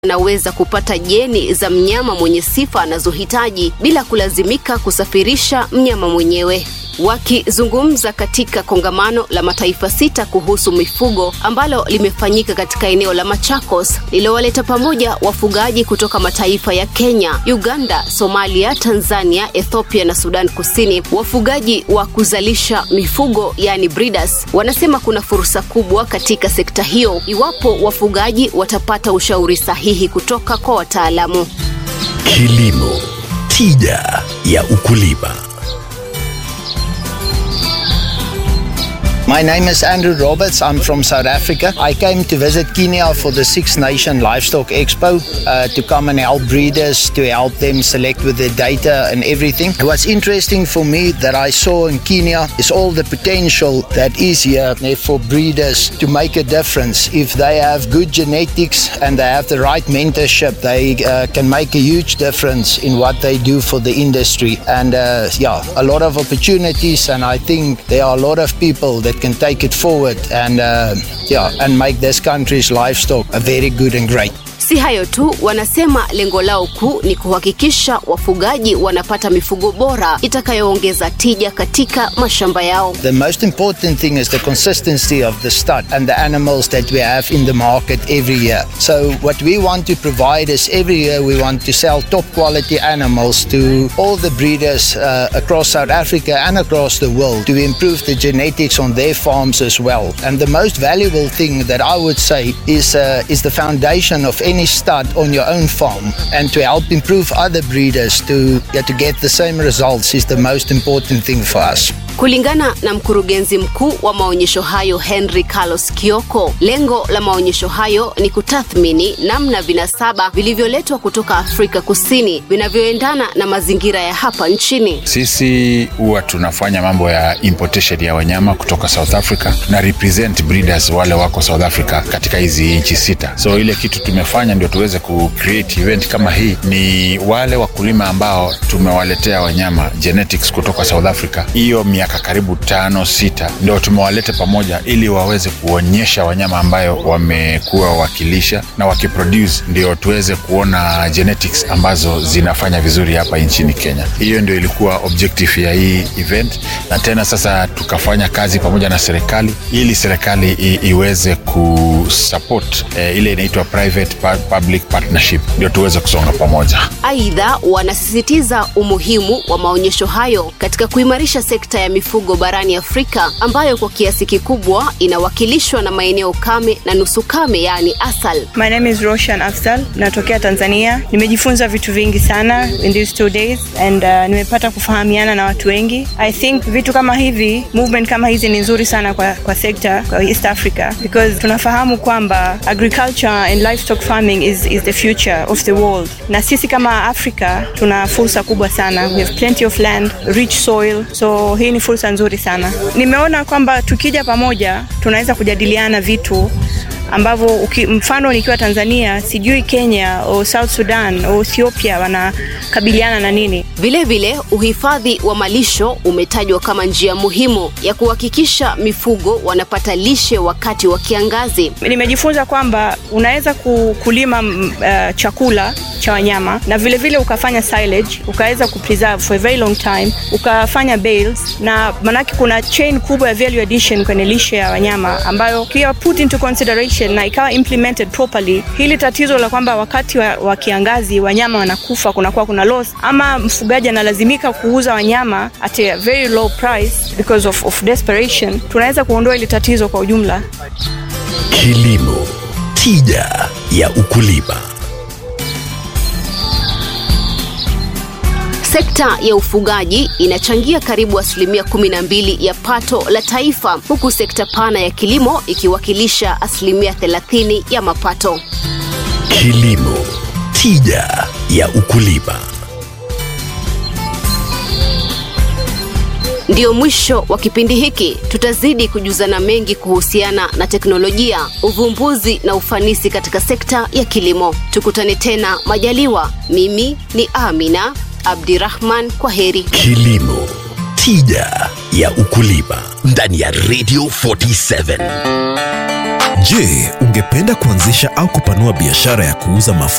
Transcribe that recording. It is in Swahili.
anaweza kupata jeni za mnyama mwenye sifa anazohitaji bila kulazimika kusafirisha mnyama mwenyewe. Wakizungumza katika kongamano la mataifa sita kuhusu mifugo ambalo limefanyika katika eneo la Machakos lililowaleta pamoja wafugaji kutoka mataifa ya Kenya, Uganda, Somalia, Tanzania, Ethiopia na Sudan Kusini, wafugaji wa kuzalisha mifugo yani breeders, wanasema kuna fursa kubwa katika sekta hiyo iwapo wafugaji watapata ushauri sahihi kutoka kwa wataalamu. Kilimo, tija ya ukulima. My name is Andrew Roberts. I'm from South Africa. I came to visit Kenya for the Six Nation Livestock Expo uh, to come and help breeders, to help them select with their data and everything. What's interesting for me that I saw in Kenya is all the potential that is here for breeders to make a difference. If they have good genetics and they have the right mentorship, they uh, can make a huge difference in what they do for the industry. And uh, yeah, a lot of opportunities. And I think there are a lot of people that can take it forward and uh, yeah and make this country's livestock a very good and great. Si hayo tu, wanasema lengo lao kuu ni kuhakikisha wafugaji wanapata mifugo bora itakayoongeza tija katika mashamba yao. The most important thing is the consistency of the stud and the animals that we have in the market every year. So what we want to provide is every year we want to sell top quality animals to all the breeders uh, across South Africa and across the world to improve the genetics on their farms as well. And the most valuable thing that I would say is uh, is the foundation of any stud on your own farm and to help improve other breeders to, yeah, to get the same results is the most important thing for us. Kulingana na mkurugenzi mkuu wa maonyesho hayo Henry Carlos Kioko, lengo la maonyesho hayo ni kutathmini namna vinasaba vilivyoletwa kutoka Afrika Kusini vinavyoendana na mazingira ya hapa nchini. Sisi huwa tunafanya mambo ya importation ya wanyama kutoka South Africa, tuna represent breeders wale wako South Africa katika hizi nchi sita. So ile kitu tumefanya ndio tuweze ku create event kama hii, ni wale wakulima ambao tumewaletea wanyama genetics kutoka South Africa hiyo miaka karibu tano sita, ndio tumewaleta pamoja ili waweze kuonyesha wanyama ambayo wamekuwa wakilisha na wakiproduce, ndio tuweze kuona genetics ambazo zinafanya vizuri hapa nchini Kenya. Hiyo ndio ilikuwa objective ya hii event, na tena sasa tukafanya kazi pamoja na serikali ili serikali i, iweze kusupport eh, ile inaitwa private public partnership, ndio tuweze kusonga pamoja. Aidha, wanasisitiza umuhimu wa maonyesho hayo katika kuimarisha sekta ya mifugo barani Afrika ambayo kwa kiasi kikubwa inawakilishwa na maeneo kame na nusu kame, yaani ASAL. My name is Roshan Afzal, natokea Tanzania. Nimejifunza vitu vingi sana in these two days and uh, nimepata kufahamiana na watu wengi. I think vitu kama hivi, movement kama hizi ni nzuri sana kwa, kwa sekta kwa East Africa because tunafahamu kwamba agriculture and livestock farming is, is the future of the world, na sisi kama Africa tuna fursa kubwa sana. We have plenty of land, rich soil, so hii ni fursa nzuri sana. Nimeona kwamba tukija pamoja tunaweza kujadiliana vitu ambavyo uki, mfano nikiwa Tanzania sijui Kenya au South Sudan au Ethiopia wanakabiliana na nini. Vilevile, uhifadhi wa malisho umetajwa kama njia muhimu ya kuhakikisha mifugo wanapata lishe wakati wa kiangazi. Nimejifunza kwamba unaweza kulima uh, chakula cha wanyama na vilevile vile ukafanya silage, ukaweza kupreserve for a very long time, ukafanya bales, na manake kuna chain kubwa ya value addition kwenye lishe ya wanyama ambayo kia put into consideration na ikawa implemented properly, hili tatizo la kwamba wakati wa, wa kiangazi wanyama wanakufa, kunakuwa kuna loss, ama mfugaji analazimika kuuza wanyama at a very low price because of, of desperation, tunaweza kuondoa hili tatizo kwa ujumla. Kilimo, tija ya ukulima. Sekta ya ufugaji inachangia karibu asilimia kumi na mbili ya pato la taifa huku sekta pana ya kilimo ikiwakilisha asilimia thelathini ya mapato. Kilimo, tija ya ukulima. Ndiyo mwisho wa kipindi hiki. Tutazidi kujuzana mengi kuhusiana na teknolojia, uvumbuzi na ufanisi katika sekta ya kilimo. Tukutane tena majaliwa. Mimi ni Amina Abdirahman, kwa heri. Kilimo, tija ya ukulima ndani ya Radio 47. Je, ungependa kuanzisha au kupanua biashara ya kuuza mafuta